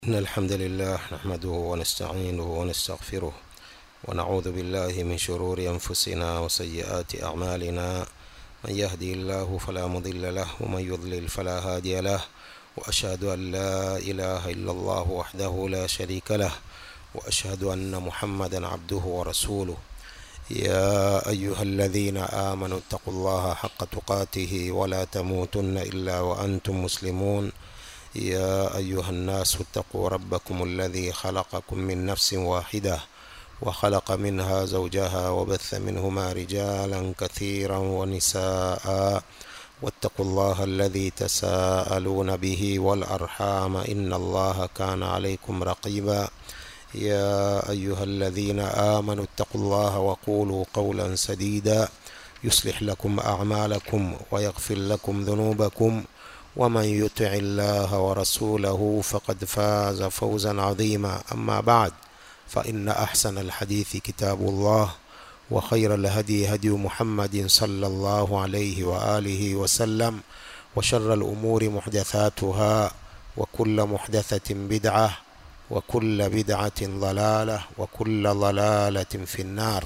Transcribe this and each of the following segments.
إن الحمد لله نحمده ونستعينه ونستغفره ونعوذ بالله من شرور أنفسنا وسيئات أعمالنا من يهدي الله فلا مضل له ومن يضلل فلا هادي له وأشهد أن لا إله إلا الله وحده لا شريك له وأشهد أن محمدا عبده ورسوله يا أيها الذين آمنوا اتقوا الله حق تقاته ولا تموتن إلا وأنتم مسلمون يا أيها الناس اتقوا ربكم الذي خلقكم من نفس واحدة وخلق منها زوجها وبث منهما رجالا كثيرا ونساء واتقوا الله الذي تساءلون به والأرحام إن الله كان عليكم رقيبا يا أيها الذين آمنوا اتقوا الله وقولوا قولا سديدا يصلح لكم أعمالكم ويغفر لكم ذنوبكم ومن يطع الله ورسوله فقد فاز فوزا عظيما أما بعد فإن أحسن الحديث كتاب الله وخير الهدي هدي محمد صلى الله عليه وآله وسلم وشر الأمور محدثاتها وكل محدثة بدعة وكل بدعة ضلالة وكل ضلالة في النار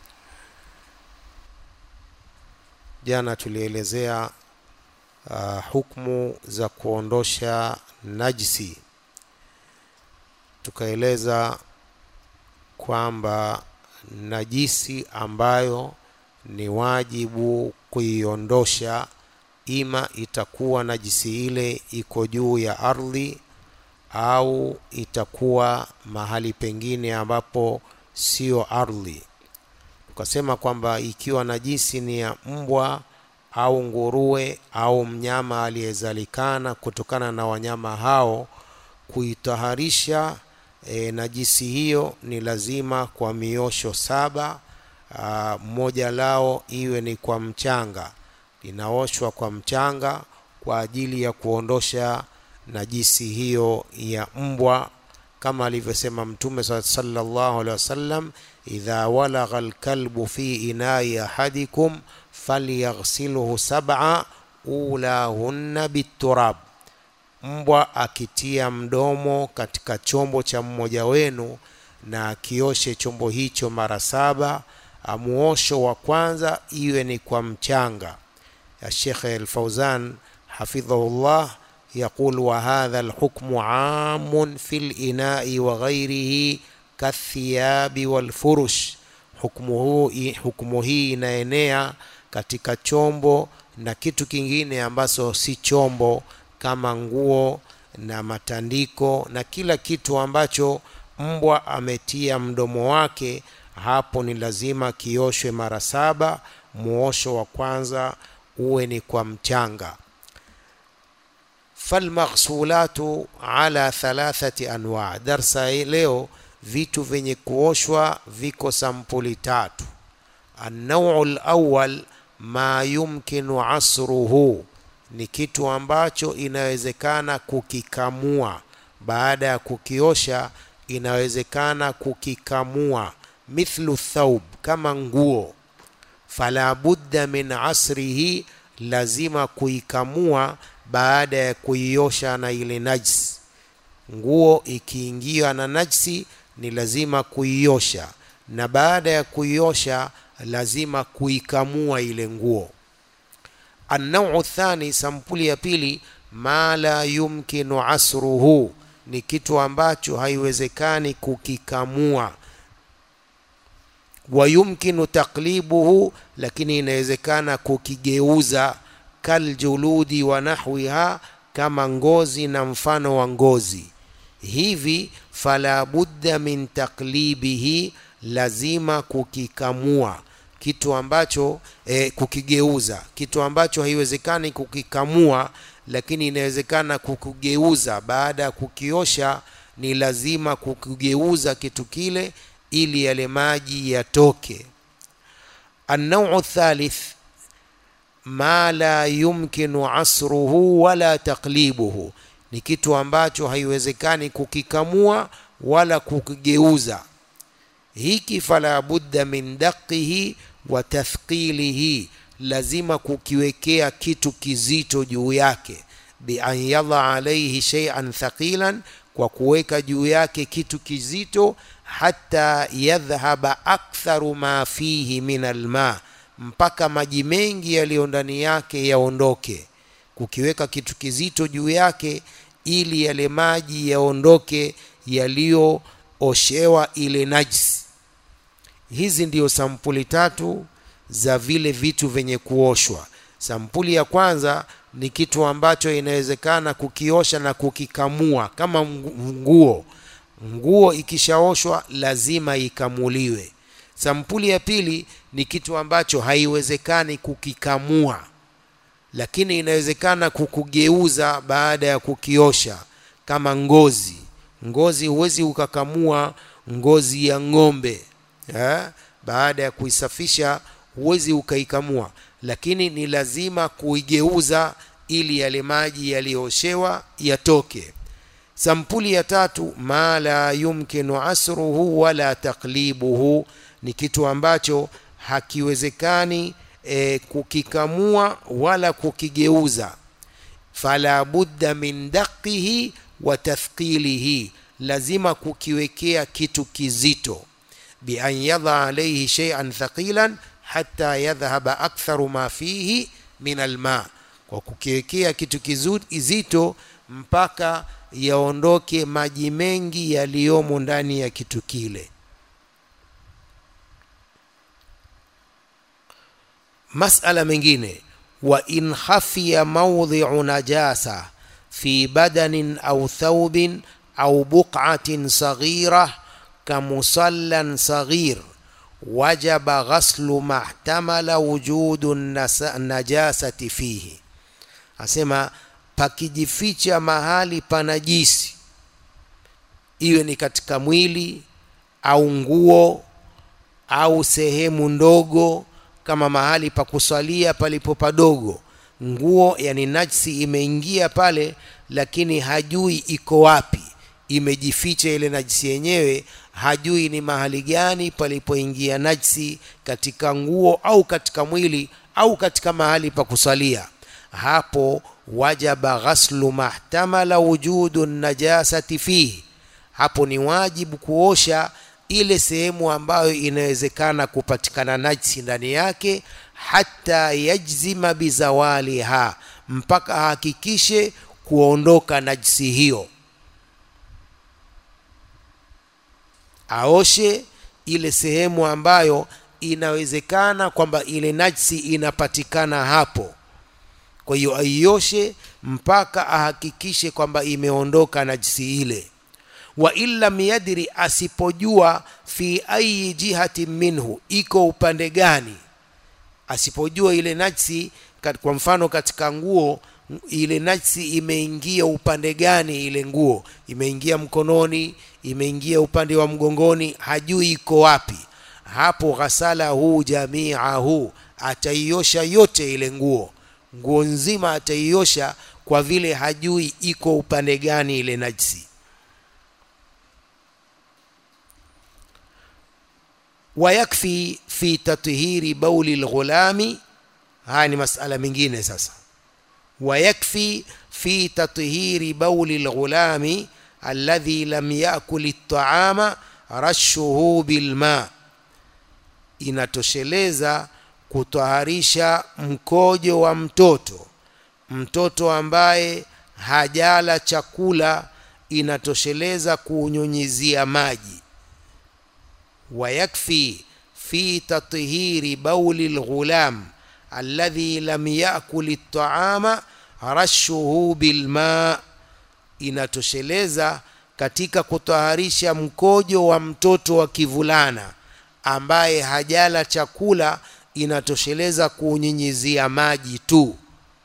jana tulielezea uh, hukmu za kuondosha najisi tukaeleza kwamba najisi ambayo ni wajibu kuiondosha ima itakuwa najisi ile iko juu ya ardhi au itakuwa mahali pengine ambapo sio ardhi tukasema kwamba ikiwa najisi ni ya mbwa au nguruwe au mnyama aliyezalikana kutokana na wanyama hao kuitaharisha e, najisi hiyo ni lazima kwa miosho saba aa, mmoja lao iwe ni kwa mchanga linaoshwa kwa mchanga kwa ajili ya kuondosha najisi hiyo ya mbwa kama alivyosema mtume sallallahu alaihi wasallam idha walagha alkalbu fi inai ahadikum falyaghsilhu sab'a ulahunna biturab mbwa akitia mdomo katika chombo cha mmoja wenu na akioshe chombo hicho mara saba muosho wa kwanza iwe ni kwa mchanga ya Sheikh Al-Fauzan hafidhahullah يقول وهذا الحكم عام في الإناء وغيره كالثياب والفرش hukumu hii hukumu hii inaenea katika chombo na kitu kingine ambacho si chombo kama nguo na matandiko na kila kitu ambacho mbwa ametia mdomo wake hapo ni lazima kioshwe mara saba muosho wa kwanza uwe ni kwa mchanga falmaghsulatu ala thalathati anwa darsa leo vitu vyenye kuoshwa viko sampuli tatu annau lawal ma yumkinu asruhu ni kitu ambacho inawezekana kukikamua baada ya kukiosha inawezekana kukikamua mithlu thaub kama nguo fala budda min asrihi lazima kuikamua baada ya kuiosha na ile najsi nguo ikiingia na najsi ni lazima kuiosha na baada ya kuiosha lazima kuikamua ile nguo annau thani sampuli ya pili ma la yumkinu asruhu ni kitu ambacho haiwezekani kukikamua wa yumkinu taklibuhu lakini inawezekana kukigeuza kaljuludi wa nahwiha kama ngozi na mfano wa ngozi hivi fala budda min taklibihi lazima kukikamua kitu ambacho e, kukigeuza kitu ambacho haiwezekani kukikamua lakini inawezekana kukigeuza baada ya kukiosha ni lazima kukigeuza kitu kile ili yale maji yatoke annau thalith ma la yumkinu asruhu wala taklibuhu ni kitu ambacho haiwezekani kukikamua wala kukigeuza hiki fala budda min daqihi wa tathqilihi lazima kukiwekea kitu kizito juu yake bi an yadha alaihi shay'an thaqilan kwa kuweka juu yake kitu kizito hata yadhhaba aktharu ma fihi min alma mpaka maji mengi yaliyo ndani yake yaondoke kukiweka kitu kizito juu yake ili yale maji yaondoke yaliyooshewa ile najisi hizi ndiyo sampuli tatu za vile vitu vyenye kuoshwa sampuli ya kwanza ni kitu ambacho inawezekana kukiosha na kukikamua kama nguo nguo ikishaoshwa lazima ikamuliwe sampuli ya pili ni kitu ambacho haiwezekani kukikamua lakini inawezekana kukugeuza baada ya kukiosha kama ngozi ngozi huwezi ukakamua ngozi ya ng'ombe eh? baada ya kuisafisha huwezi ukaikamua lakini ni lazima kuigeuza ili yale maji yaliyooshewa yatoke sampuli ya tatu ma la yumkinu asruhu wala taklibuhu ni kitu ambacho hakiwezekani e, kukikamua wala kukigeuza fala budda min daqihi wa tathqilihi lazima kukiwekea kitu kizito bian yadha alaihi shay'an thaqilan hatta yadhhaba aktharu ma fihi min alma kwa kukiwekea kitu kizito mpaka yaondoke maji mengi yaliyomo ndani ya kitu kile masala mengine wa in khafiya mawdhi'u najasa fi badanin au thawbin au buq'atin saghira kamusallan saghir wajaba ghaslu mahtamala wujudu najasati fihi asema pakijificha mahali panajisi iwe ni katika mwili au nguo au sehemu ndogo kama mahali pa kusalia palipo padogo nguo yani najsi imeingia pale lakini hajui iko wapi imejificha ile najisi yenyewe hajui ni mahali gani palipoingia najsi katika nguo au katika mwili au katika mahali pa kusalia hapo wajaba ghaslu mahtamala wujudu najasati fihi hapo ni wajibu kuosha ile sehemu ambayo inawezekana kupatikana najsi ndani yake hata yajzima bizawaliha mpaka ahakikishe kuondoka najsi hiyo aoshe ile sehemu ambayo inawezekana kwamba ile najsi inapatikana hapo kwa hiyo aioshe mpaka ahakikishe kwamba imeondoka najsi ile wa illam yadri asipojua fi ayi jihati minhu iko upande gani asipojua ile najsi kwa mfano katika nguo ile najsi imeingia upande gani ile nguo imeingia mkononi imeingia upande wa mgongoni hajui iko wapi hapo ghasala huu jamiahu ataiosha yote ile nguo nguo nzima ataiosha kwa vile hajui iko upande gani ile najsi ويكفي في تطهير بول الغلام haya ni masala mengine sasa ويكفي في تطهير بول الغلام الذي لم يأكل الطعام رشه بالماء inatosheleza kutwaharisha mkojo wa mtoto mtoto ambaye hajala chakula inatosheleza kuunyunyizia maji ويكفي في تطهير بول الغلام الذي لم يأكل الطعام رشه بالماء inatosheleza katika kutaharisha mkojo wa mtoto wa kivulana ambaye hajala chakula inatosheleza kuunyunyizia maji tu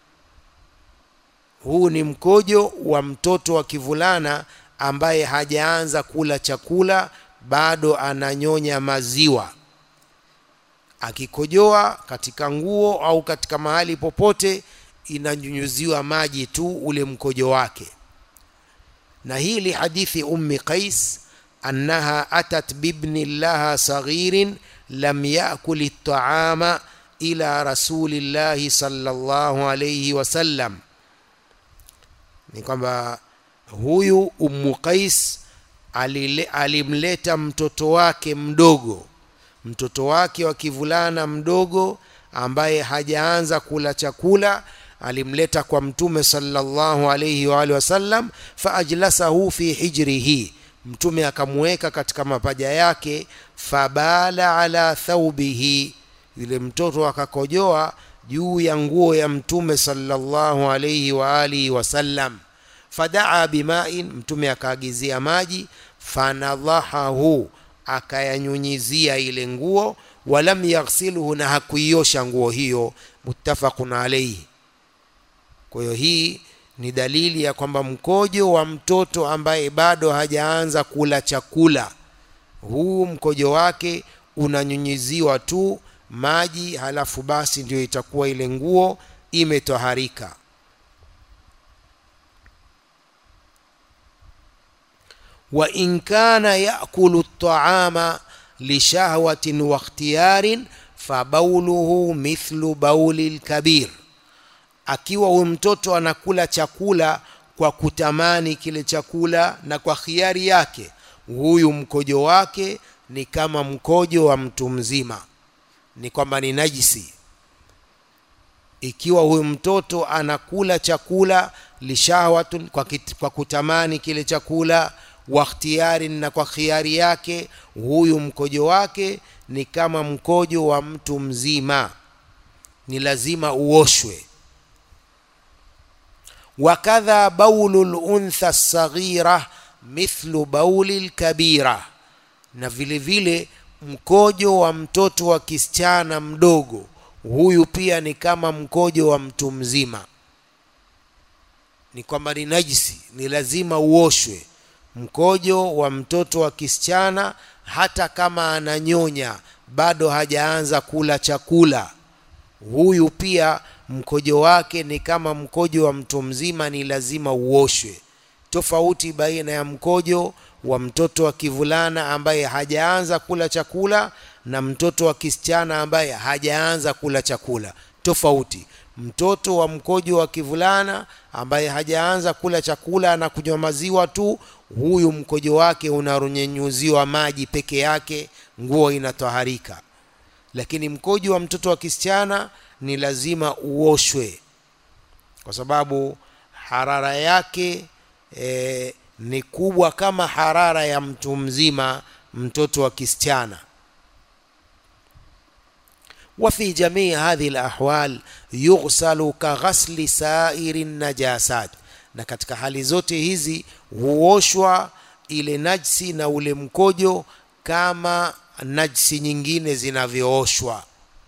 huu ni mkojo wa mtoto wa kivulana ambaye hajaanza kula chakula bado ananyonya maziwa akikojoa katika nguo au katika mahali popote inanyunyuziwa maji tu ule mkojo wake na hili hadithi ummi qais annaha atat bibni laha saghirin lam yakul ltaama ila rasulillahi sallallahu alayhi wasallam ni kwamba huyu ummu qais alile, alimleta mtoto wake mdogo mtoto wake wa kivulana mdogo ambaye hajaanza kula chakula alimleta kwa mtume sallallahu alayhi wa alihi wasallam faajlasahu fi hijrihi mtume akamweka katika mapaja yake fabala ala thaubihi yule mtoto akakojoa juu ya nguo ya mtume sallallahu alayhi wa alihi wasallam fadaa bimain mtume akaagizia maji fanadhahahu akayanyunyizia ile nguo walam yaghsilhu na hakuiosha nguo hiyo muttafaqun alayhi kwa hiyo hii ni dalili ya kwamba mkojo wa mtoto ambaye bado hajaanza kula chakula huu mkojo wake unanyunyiziwa tu maji halafu basi ndio itakuwa ile nguo imetoharika wa in kana yakulu at-ta'ama li shahwatin wa ikhtiyarin fabauluhu mithlu bauli al-kabir akiwa huyu mtoto anakula chakula kwa kutamani kile chakula na kwa khiari yake huyu mkojo wake ni kama mkojo wa mtu mzima ni kwamba ni najisi ikiwa huyu mtoto anakula chakula lishahwatun kwa, kit, kwa kutamani kile chakula wa ikhtiyari na kwa khiari yake huyu mkojo wake ni kama mkojo wa mtu mzima ni lazima uoshwe wakadha baulu luntha saghira mithlu bauli lkabira na vile vile mkojo wa mtoto wa kisichana mdogo huyu pia ni kama mkojo wa mtu mzima ni kwamba ni najisi ni lazima uoshwe mkojo wa mtoto wa kisichana hata kama ananyonya bado hajaanza kula chakula huyu pia mkojo wake ni kama mkojo wa mtu mzima ni lazima uoshwe tofauti baina ya mkojo wa mtoto wa kivulana ambaye hajaanza kula chakula na mtoto wa kisichana ambaye hajaanza kula chakula tofauti mtoto wa mkojo wa kivulana ambaye hajaanza kula chakula na kunywa maziwa tu huyu mkojo wake unarunyenyuziwa maji peke yake nguo inatoharika lakini mkojo wa mtoto wa kisichana ni lazima uoshwe kwa sababu harara yake e, ni kubwa kama harara ya mtu mzima mtoto wa kisichana وفي جميع هذه الأحوال يغسل كغسل سائر النجاسات na katika hali zote hizi huoshwa ile najsi na ule mkojo kama najsi nyingine zinavyooshwa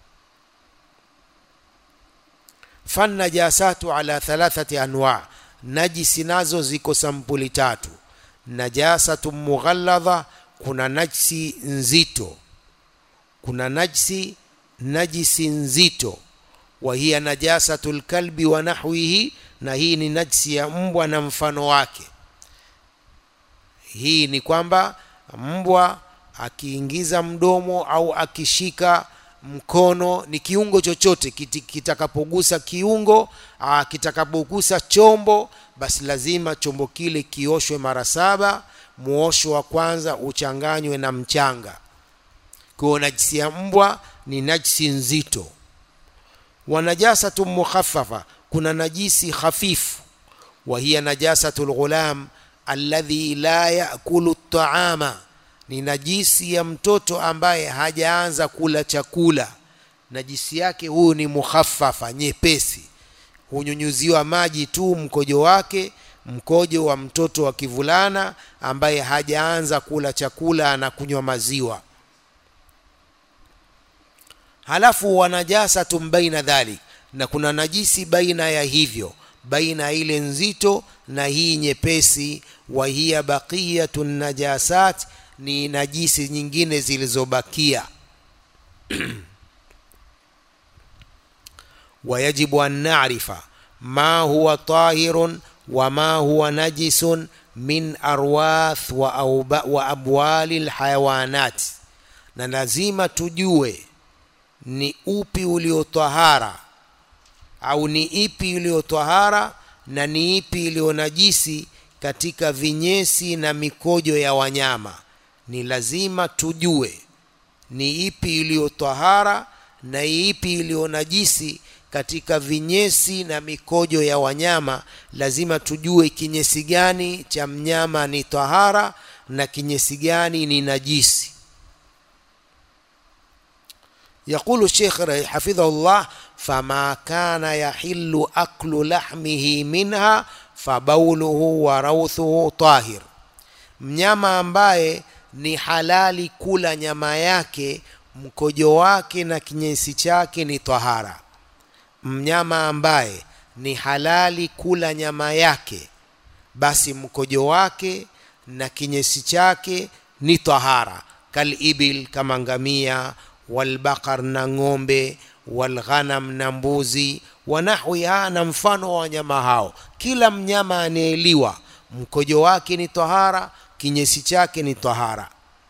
fannajasatu ala thalathati anwa najisi nazo ziko sampuli tatu najasatu mughalladha kuna najsi nzito kuna najsi najisi nzito wa hiya najasatu lkalbi wa nahwihi na hii ni najsi ya mbwa na mfano wake hii ni kwamba mbwa akiingiza mdomo au akishika mkono ni kiungo chochote kitakapogusa kiungo kitakapogusa chombo basi lazima chombo kile kioshwe mara saba muosho wa kwanza uchanganywe na mchanga kwa najisi ya mbwa ni najisi nzito wa najasatu mukhaffafa kuna najisi hafifu wa hiya najasatu lghulam alladhi la yakulu taama ni najisi ya mtoto ambaye hajaanza kula chakula najisi yake huyu ni mukhaffafa nyepesi hunyunyuziwa maji tu mkojo wake mkojo wa mtoto wa kivulana ambaye hajaanza kula chakula na kunywa maziwa halafu wanajasatun baina dhalik na kuna najisi baina ya hivyo baina ile nzito na hii nyepesi wa hiya baqiyatun najasat ni najisi nyingine zilizobakia wayajibu an narifa ma huwa tahirun wa ma huwa najisun min arwath wa, auba, wa abwali lhayawanat na lazima tujue ni upi uliotahara au ni ipi iliyotahara na ni ipi iliyo najisi katika vinyesi na mikojo ya wanyama ni lazima tujue ni ipi iliyo tahara na ipi iliyo najisi katika vinyesi na mikojo ya wanyama lazima tujue kinyesi gani cha mnyama ni tahara na kinyesi gani ni najisi يقول الشيخ حفظه الله فما كان يحل أكل لحمه منها فبوله وروثه طاهر mnyama ambaye ni halali kula nyama yake mkojo wake na kinyesi chake ni tahara mnyama ambaye ni halali kula nyama yake basi mkojo wake na kinyesi chake ni tahara kalibil kama ngamia walbaqar na ng'ombe walghanam na mbuzi wanahwiha na mfano wa wanyama hao kila mnyama anayeliwa mkojo wake ni tahara kinyesi chake ni tahara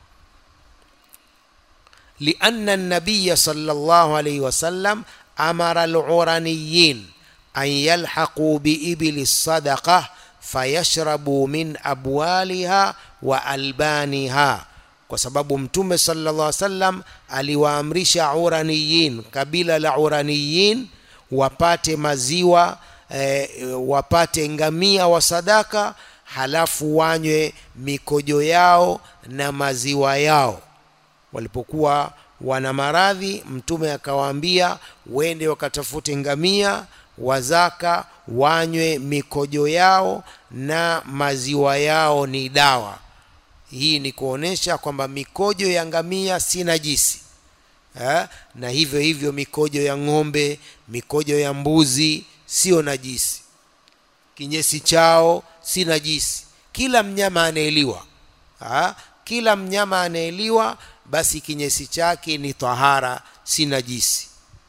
لأن النبي صلى الله عليه وسلم أمر العرنيين أن يلحقوا بإبل الصدقة فيشربوا من أبوالها وألبانها kwa sababu mtume sallallahu alaihi wasallam aliwaamrisha uraniyin kabila la uraniyin wapate maziwa e, wapate ngamia wa sadaka halafu wanywe mikojo yao na maziwa yao walipokuwa wana maradhi mtume akawaambia wende wakatafute ngamia wazaka wanywe mikojo yao na maziwa yao ni dawa hii ni kuonesha kwamba mikojo ya ngamia si najisi ha? na hivyo hivyo mikojo ya ng'ombe mikojo ya mbuzi sio najisi kinyesi chao si najisi kila mnyama anaeliwa ha? kila mnyama anaeliwa basi kinyesi chake ni tahara si najisi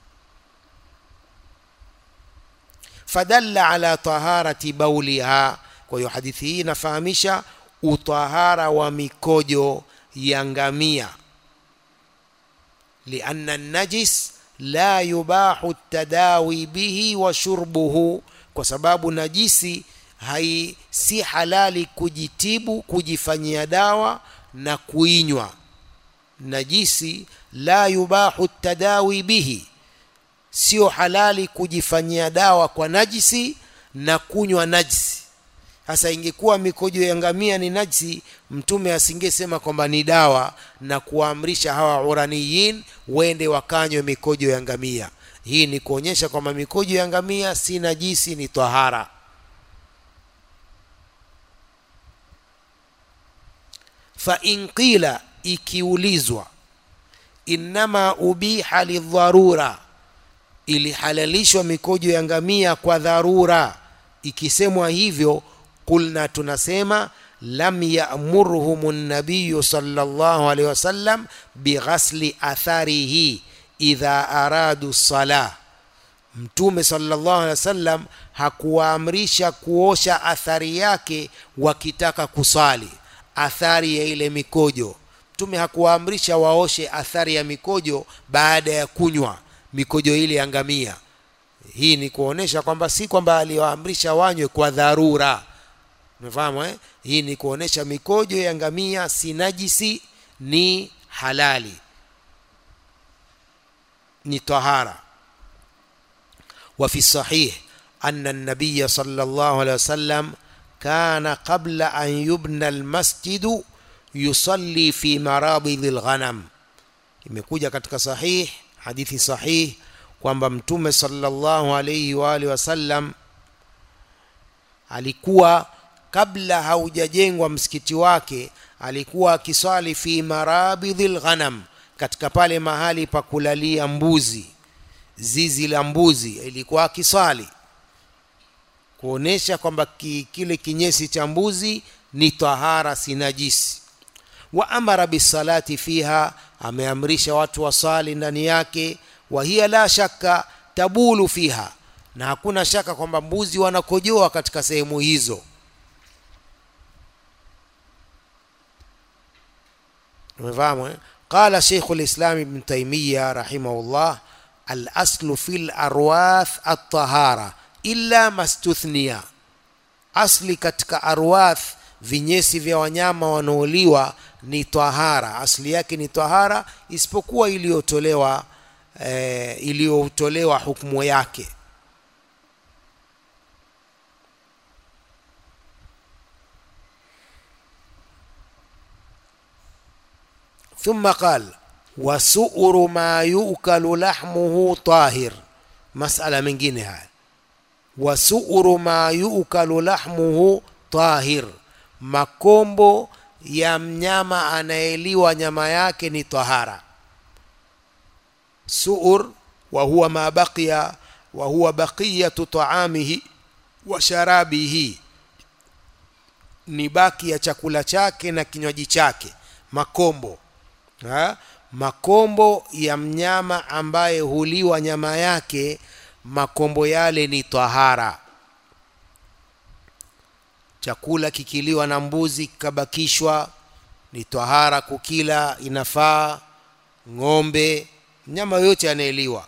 fadalla ala taharati bauliha kwa hiyo hadithi hii inafahamisha utahara wa mikojo ya ngamia lianna najis la yubahu tadawi bihi wa shurbuhu kwa sababu najisi hai si halali kujitibu kujifanyia dawa na kuinywa najisi la yubahu tadawi bihi sio halali kujifanyia dawa kwa najisi na kunywa najisi sasa ingekuwa mikojo ya ngamia ni najisi mtume asingesema kwamba ni dawa na kuwaamrisha hawa uraniyin wende wakanywe mikojo ya ngamia hii ni kuonyesha kwamba mikojo ya ngamia si najisi ni tahara fa in qila ikiulizwa innama ubiha lidharura ilihalalishwa mikojo ya ngamia kwa dharura ikisemwa hivyo kulna tunasema lam yamurhum nabiyu sallallahu alaihi wasallam bighasli atharihi idha aradu salah mtume sallallahu alaihi wasallam hakuwaamrisha kuosha athari yake wakitaka kusali athari ya ile mikojo mtume hakuwaamrisha waoshe athari ya mikojo baada ya kunywa mikojo ile ya ngamia hii ni kuonesha kwamba si kwamba aliwaamrisha wanywe kwa dharura umefahamu eh? hii ni kuonesha mikojo ya ngamia si najisi ni halali ni tahara وفي الصحيح أن النبي صلى الله عليه وسلم كان قبل أن يبنى المسجد يصلي في مرابض الغنم imekuja katika sahih hadithi sahih kwamba mtume sallallahu alayhi wa alihi wasallam alikuwa kabla haujajengwa msikiti wake alikuwa akiswali fi marabidhil ghanam katika pale mahali pa kulalia mbuzi zizi la mbuzi ilikuwa akiswali kuonesha kwamba ki, kile kinyesi cha mbuzi ni tahara si najisi wa amara bisalati fiha ameamrisha watu wasali ndani yake wa hiya la shakka tabulu fiha na hakuna shaka kwamba mbuzi wanakojoa katika sehemu hizo umefahamu eh? qala sheikhu lislam ibn taimiya rahimahullah alaslu fi larwath altahara illa mastuthniya asli katika arwath vinyesi vya wanyama wanaoliwa ni tahara asli yake ni tahara isipokuwa iliyotolewa e, iliyotolewa hukumu yake ثم قال وسؤر ما يؤكل لحمه طاهر مسألة من جنها وسؤر ما يؤكل لحمه طاهر makombo ya mnyama anayeliwa nyama yake ni tahara suur wa huwa ma baqiya wa huwa baqiyatu taamihi wa sharabihi ni baki ya chakula chake na kinywaji chake makombo ha? makombo ya mnyama ambaye huliwa nyama yake makombo yale ni tahara chakula kikiliwa na mbuzi kikabakishwa ni tahara kukila inafaa ng'ombe mnyama yoyote anayeliwa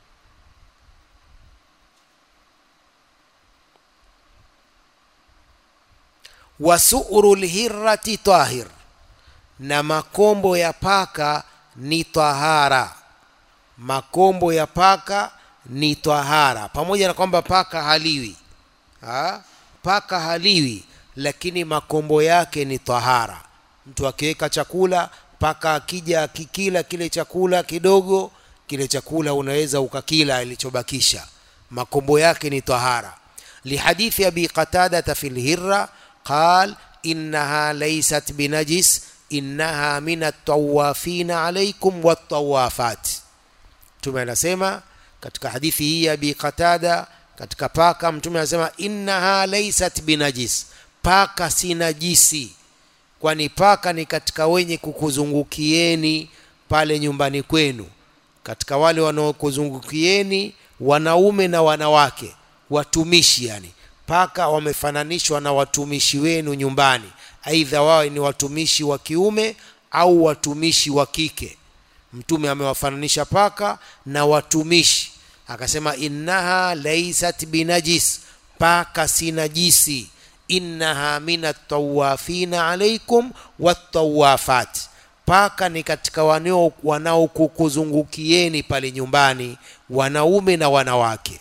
wasuru lhirati tahir na makombo ya paka ni tahara makombo ya paka ni tahara pamoja na kwamba paka haliwi ha? paka haliwi lakini makombo yake ni tahara mtu akiweka chakula paka akija akikila kile chakula kidogo kile chakula unaweza ukakila ilichobakisha makombo yake ni tahara lihadithi abi qatadata fi lhirra qal innaha laysat binajis innaha min atawafina alaikum watawafat mtume anasema katika hadithi hii ya abi qatada katika paka mtume anasema innaha laysat binajis paka si najisi kwani paka ni katika wenye kukuzungukieni pale nyumbani kwenu katika wale wanaokuzungukieni wanaume na wanawake watumishi yani paka wamefananishwa na watumishi wenu nyumbani aidha wawe ni watumishi wa kiume au watumishi wa kike mtume amewafananisha paka na watumishi akasema innaha laisat binajis paka si najisi innaha min atawafina alaikum watawafat paka ni katika wanaokukuzungukieni pale nyumbani wanaume na wanawake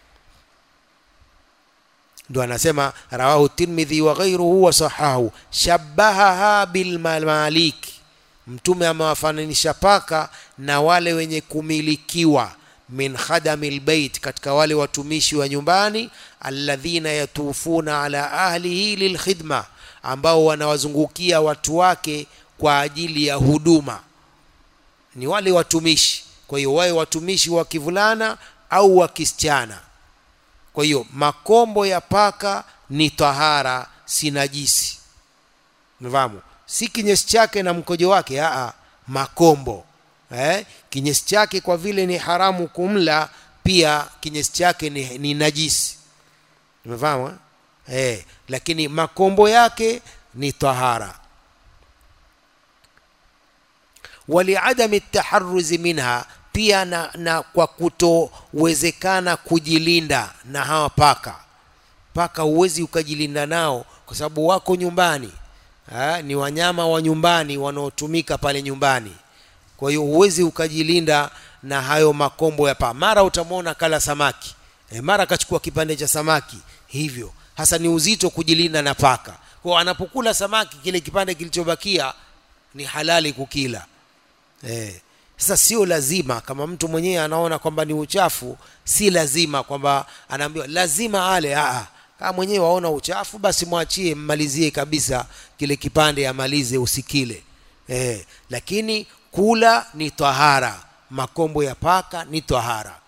ndo anasema rawahu tirmidhi wa ghairuhu wa sahahu shabahaha bilmamalik mtume amewafananisha paka na wale wenye kumilikiwa min khadami lbeit katika wale watumishi wa nyumbani alladhina yatufuna ala ahlihi lilkhidma ambao wanawazungukia watu wake kwa ajili ya huduma ni wale watumishi kwa hiyo wawe watumishi wa kivulana au wa kisichana kwa hiyo makombo ya paka ni tahara si najisi mfahamu si kinyesi chake na mkojo wake aa makombo eh? kinyesi chake kwa vile ni haramu kumla pia kinyesi chake ni, ni najisi umefahamu eh? lakini makombo yake ni tahara waliadami taharuzi minha pia na, na kwa kutowezekana kujilinda na hawa paka paka huwezi ukajilinda nao kwa sababu wako nyumbani ha, ni wanyama wa nyumbani wanaotumika pale nyumbani kwa hiyo huwezi ukajilinda na hayo makombo ya paa mara utamwona kala samaki e, mara akachukua kipande cha samaki hivyo hasa ni uzito kujilinda na paka kwa anapokula samaki kile kipande kilichobakia ni halali kukila e, sasa sio lazima kama mtu mwenyewe anaona kwamba ni uchafu si lazima kwamba anaambiwa lazima ale Aa, kama mwenyewe waona uchafu basi mwachie mmalizie kabisa kile kipande amalize usikile e, lakini kula ni tahara makombo ya paka ni tahara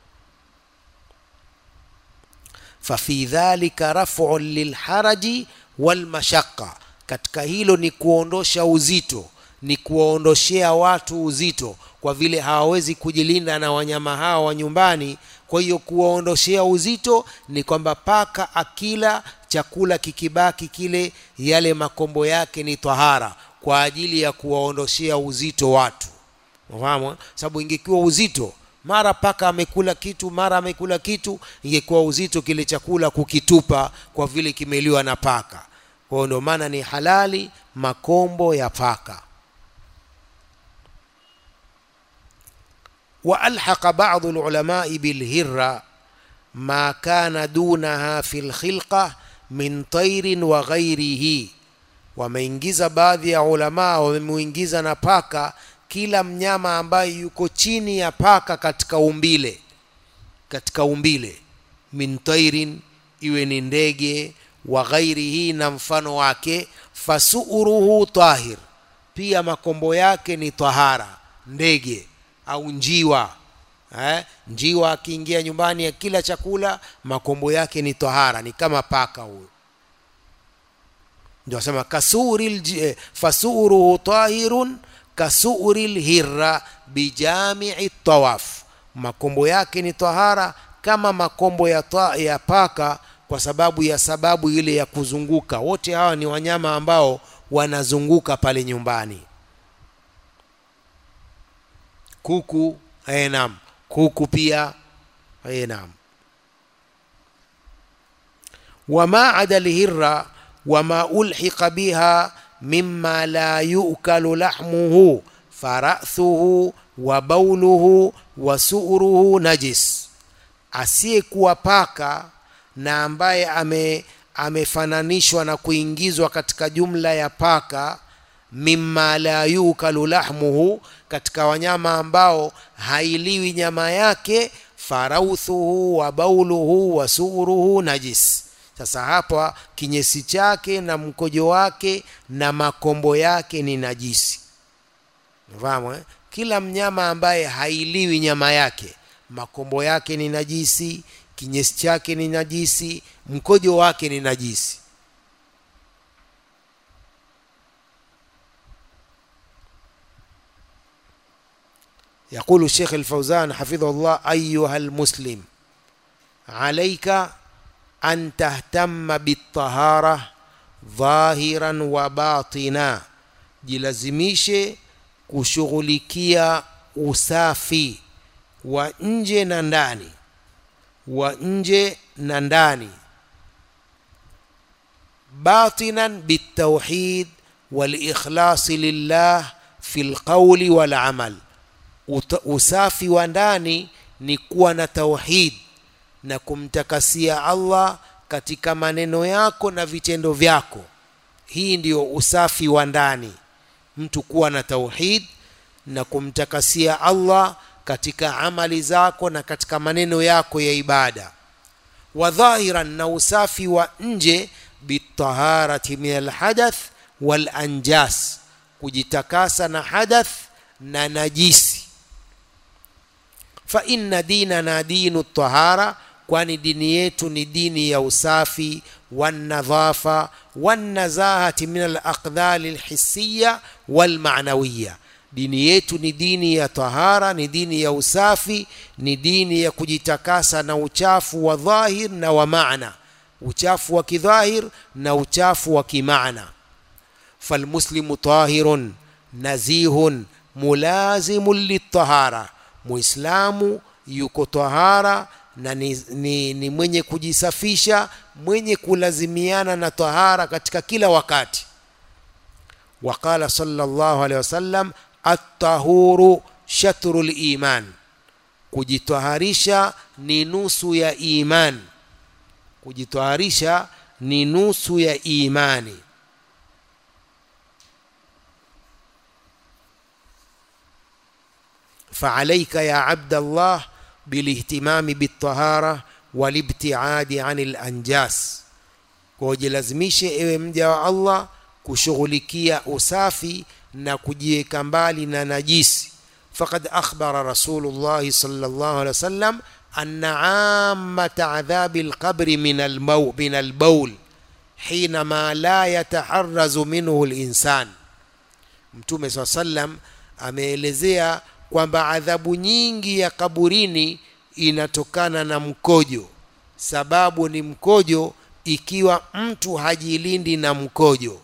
fafi dhalika raf'un lilharaji walmashaqqa katika hilo ni kuondosha uzito ni kuwaondoshea watu uzito kwa vile hawawezi kujilinda na wanyama hawa wa nyumbani kwa hiyo kuwaondoshea uzito ni kwamba paka akila chakula kikibaki kile yale makombo yake ni tahara kwa ajili ya kuwaondoshea uzito watu unafahamu sababu ingekuwa uzito mara paka amekula kitu mara amekula kitu ingekuwa uzito kile chakula kukitupa kwa vile kimeliwa na paka kwa hiyo ndio maana ni halali makombo ya paka وألحق بعض العلماء بالهرة ما كان دونها في الخلقة من طير وغيره wameingiza baadhi ya ulamaa wamemuingiza na paka kila mnyama ambaye yuko chini ya paka katika umbile katika umbile min tairin iwe ni ndege wa ghairihi na mfano wake fasuruhu tahir pia makombo yake ni tahara ndege au njiwa eh? njiwa akiingia nyumbani ya kila chakula makombo yake ni tahara ni kama paka huyo ndio asema kasuri eh, fasuruhu tahirun kasuri lhirra bijamii tawaf makombo yake ni tahara kama makombo ya, ta, ya paka kwa sababu ya sababu ile ya kuzunguka wote hawa ni wanyama ambao wanazunguka pale nyumbani kuku eh, naam kuku pia eh, naam wama ada lhirra wama ulhiqa biha mima la yukalu lahmuhu farathuhu wa bauluhu wa suruhu najis asiyekuwa paka na ambaye ame amefananishwa na kuingizwa katika jumla ya paka mimma la yukalu lahmuhu katika wanyama ambao hailiwi nyama yake farauthuhu wa bauluhu wa suruhu najis sasa hapa kinyesi chake na mkojo wake na makombo yake ni najisi fahamu eh? kila mnyama ambaye hailiwi nyama yake makombo yake ni najisi kinyesi chake ni najisi mkojo wake ni najisi يقول الشيخ الفوزان حفظه الله أيها المسلم عليك أن تهتم بالطهارة ظاهرا وباطنا jilazimishe kushughulikia usafi wa nje na ndani wa nje na ndani batinan bitauhid walikhlasi lillah fi lqauli walamal usafi wa ndani ni kuwa na tauhid na kumtakasia allah katika maneno yako na vitendo vyako hii ndiyo usafi wa ndani mtu kuwa na tauhid na kumtakasia allah katika amali zako na katika maneno yako ya ibada wa dhahiran na usafi wa nje bitaharati min alhadath walanjas kujitakasa na hadath na najisi fa inna dinana dinu tahara kwani dini yetu ni dini ya usafi wanadhafa wanazahati min alaqdhali alhissiya walmanawiya dini yetu ni dini ya tahara ni dini ya usafi ni dini ya kujitakasa na uchafu wa dhahir na wa maana uchafu wa kidhahir na uchafu wa kimaana falmuslimu tahirun nazihun mulazimun litahara muislamu yuko tahara na ni, ni, ni mwenye kujisafisha mwenye kulazimiana na tahara katika kila wakati waqala sallallahu alaihi wasallam attahuru shatru liman kujitaharisha ni nusu ya iman kujitaharisha ni nusu ya imani فعليك يا عبد الله بالاهتمام بالطهارة والابتعاد عن الأنجاس kujilazimishe ewe mja wa Allah kushughulikia usafi na kujiweka mbali na najisi faqad akhbara rasulullahi sallallahu alaihi wasallam anna ammata adhabi alqabri min almaw min albawl hinama la yataharrazu minhu linsan mtume saa sallam ameelezea kwamba adhabu nyingi ya kaburini inatokana na mkojo sababu ni mkojo ikiwa mtu hajilindi na mkojo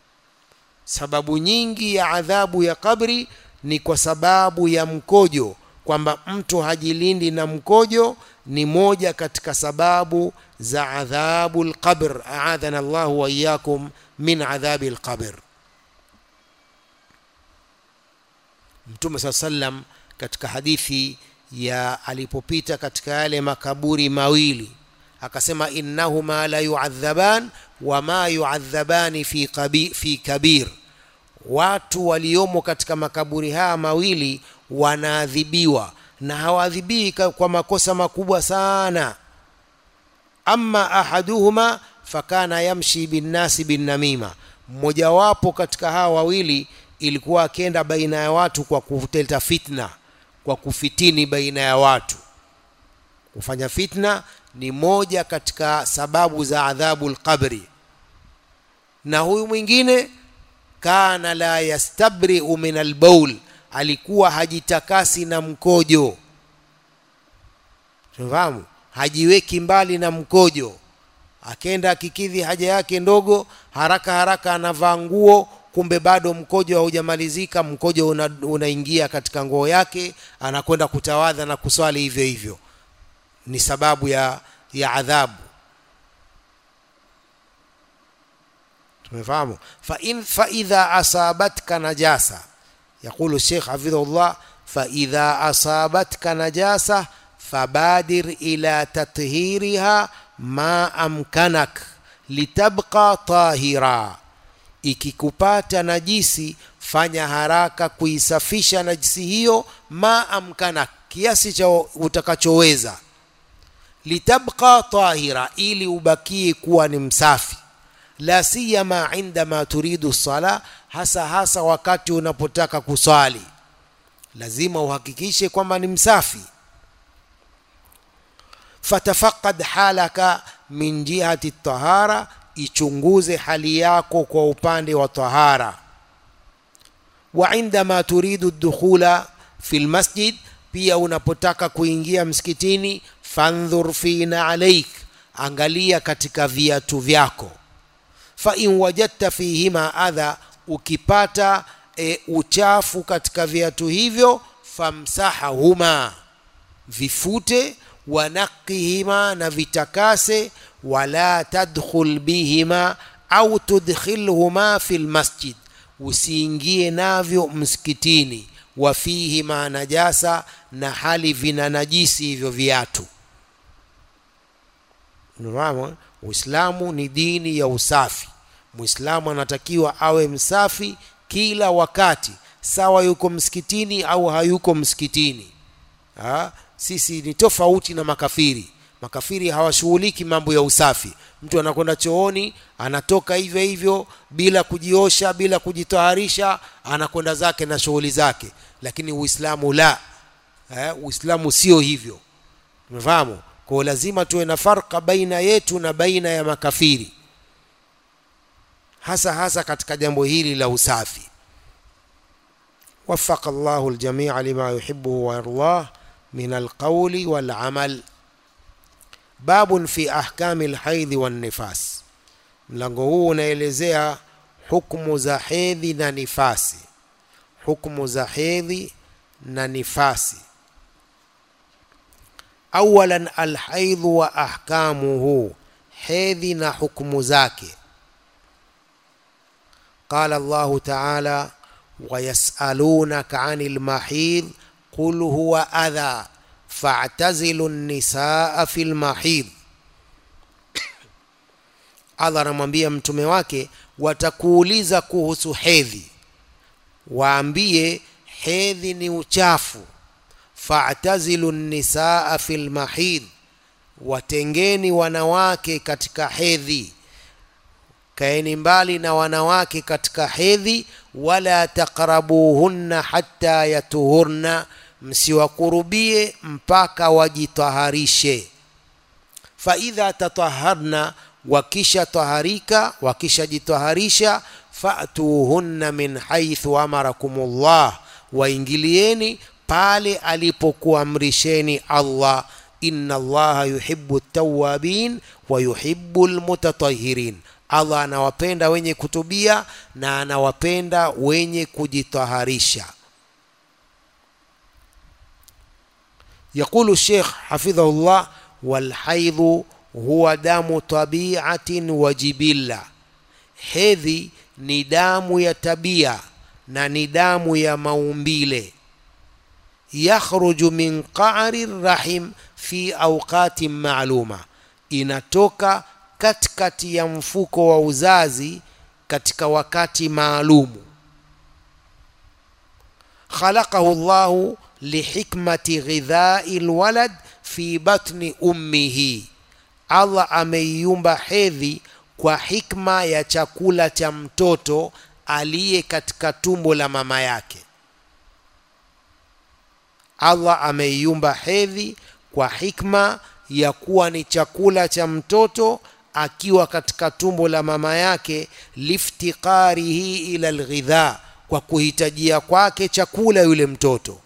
sababu nyingi ya adhabu ya kabri ni kwa sababu ya mkojo kwamba mtu hajilindi na mkojo ni moja katika sababu za adhabu lqabr aadhana llahu waiyakum min adhabi lqabr mtume saa sallam katika hadithi ya alipopita katika yale makaburi mawili akasema innahuma la yuadhaban wama yuadhabani fi, kabi, fi kabir watu waliomo katika makaburi haya mawili wanaadhibiwa na hawaadhibii kwa makosa makubwa sana ama ahaduhuma fakana yamshi binnasi binnamima mmojawapo katika hawa wawili ilikuwa akienda baina ya watu kwa kuleta fitna kwa kufitini baina ya watu kufanya fitna ni moja katika sababu za adhabu lqabri na huyu mwingine kana la yastabriu min albaul alikuwa hajitakasi na mkojo tunafahamu hajiweki mbali na mkojo akenda akikidhi haja yake ndogo haraka haraka anavaa nguo kumbe bado mkojo haujamalizika mkojo una, unaingia katika nguo yake anakwenda kutawadha na kuswali hivyo hivyo ni sababu ya ya adhabu tumefahamu fa in fa idha asabatka najasa يقول الشيخ حفظه الله فإذا أصابتك نجاسة فبادر إلى تطهيرها ما أمكنك litabqa tahira ikikupata najisi fanya haraka kuisafisha najisi hiyo ma amkana kiasi cha utakachoweza litabqa tahira ili ubakie kuwa ni msafi la siyama indama turidu sala hasa hasa wakati unapotaka kuswali lazima uhakikishe kwamba ni msafi fatafaqad halaka min jihati tahara ichunguze hali yako kwa upande wa tahara wa indama turidu dukhula fi lmasjid pia unapotaka kuingia msikitini fandhur fina alaik angalia katika viatu vyako fa in wajadta fihima adha ukipata e, uchafu katika viatu hivyo famsahahuma vifute wanaqihima na vitakase wala tadkhul bihima au tudkhilhuma fi lmasjid usiingie navyo msikitini wafihima najasa na hali vina najisi hivyo viatu Unafahamu? Uislamu ni dini ya usafi. Muislamu anatakiwa awe msafi kila wakati, sawa yuko msikitini au hayuko msikitini. Ha? Sisi ni tofauti na makafiri. Makafiri hawashughuliki mambo ya usafi. Mtu anakwenda chooni, anatoka hivyo hivyo bila kujiosha, bila kujitaharisha, anakwenda zake na shughuli zake. Lakini Uislamu la. Eh, Uislamu sio hivyo. Umefahamu? Kwa hiyo lazima tuwe na farka baina yetu na baina ya makafiri, hasa hasa katika jambo hili la usafi. Wafaka Allahu aljamia lima yuhibbuhu wa yardah min alqawli wal amal. Babun fi ahkami alhaidhi wan nifas. Mlango huu unaelezea hukumu za hedhi na nifasi, hukumu za hedhi na nifasi. awalan alhaidhu wa ahkamuhu hedhi na hukumu zake qala llahu taala wayasalunaka ani lmahidh qul huwa adha fa'tazilu nisaa fi lmahidh allah anamwambia mtume wake watakuuliza kuhusu hedhi waambie hedhi ni uchafu fa'tazilu nisaa fil mahid, watengeni wanawake katika hedhi, kaeni mbali na wanawake katika hedhi. Wala taqrabuhunna hatta yatuhurna, msiwakurubie mpaka wajitaharishe. Fa idha tataharna, wakisha taharika, wakishajitaharisha, fa'tuhunna min haithu amarakumullah, waingilieni pale alipokuamrisheni Allah, inna Allaha yuhibbu tawabin wa yuhibbu almutatahirin, Allah anawapenda wenye kutubia na anawapenda wenye kujitaharisha. يقول الشيخ حفظه الله والحيض huwa damu tabiatin wa jibilla hedhi ni damu ya tabia na ni damu ya maumbile yakhruju min qa'ri rahim fi awqatin ma'luma inatoka katikati ya mfuko wa uzazi katika wakati maalumu khalaqahu Allahu lihikmati ghidhai alwalad fi batni ummihi Allah ameiumba hedhi kwa hikma ya chakula cha mtoto aliye katika tumbo la mama yake. Allah ameiumba hedhi kwa hikma ya kuwa ni chakula cha mtoto akiwa katika tumbo la mama yake, liftiqarihi ila alghidha, kwa kuhitajia kwake chakula yule mtoto.